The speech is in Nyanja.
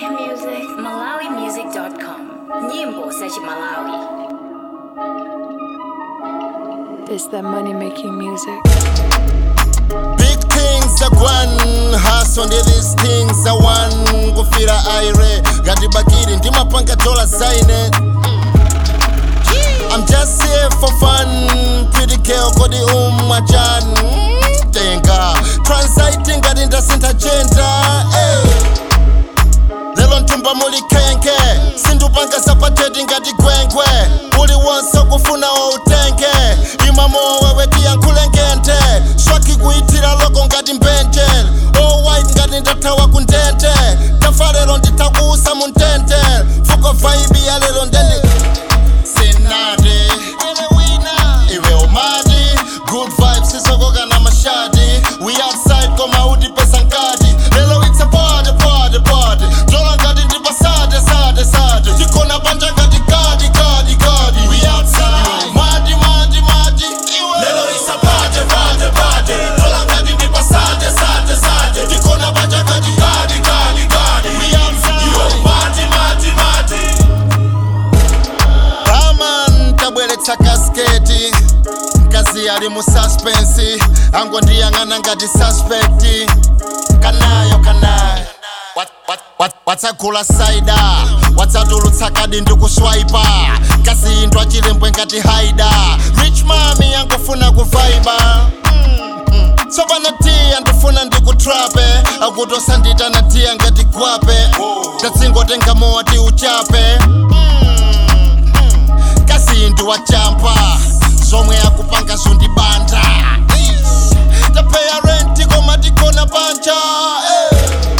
music. MalawiMusic.com. Nyimbo za Malawi. It's that money making music. Big things are one hustle ndi these things are one kufira aire ngati bakiri ndimapanga dola zaine I'm just here for fun pretty girl kodi umwachan tenga transiting ngati ndasintha gender hey. lelo ntumba muli khenke sindupanga sapateti ngati gwenkwe uli wonse kufuna outenge imamo wewe tiyankhule ngente swaki kuyithira loko ngati mbenjel all white ngati ndathawa kundente tafa lero ndithakuusa mu ntente fuko vaibi ya lero ndende senate iwe umati good vibes sisokoka na mashadi we outside koma uti pesa nkati lelo it's a party party party dola ngati ndipa sade sade sade tikona panja ngati kadi kadi kadi we outside mati mati mati lelo it's a party party party dola ngati ndipa sade sade sade tikona panja ngati kadi kadi kadi we outside mati mati mati Raman tabweretsa kasketi mkazi ali mu suspense angondiyang'ana ngati suspect kanayo kanayo Wat- wat- wat- watsagula saida watsatulutsa kadi ndikuswaipa kasiyindwa chilembwe ngati haida rich mami yangofuna kuvaiba tsopano tiya ndifuna ndikutrape akutosandita na tiya ngati gwape tatsingotenga mowa ti uchape kasindi wachampa zomwe akupanga zundibanda tapeya renti koma tikona panja eh.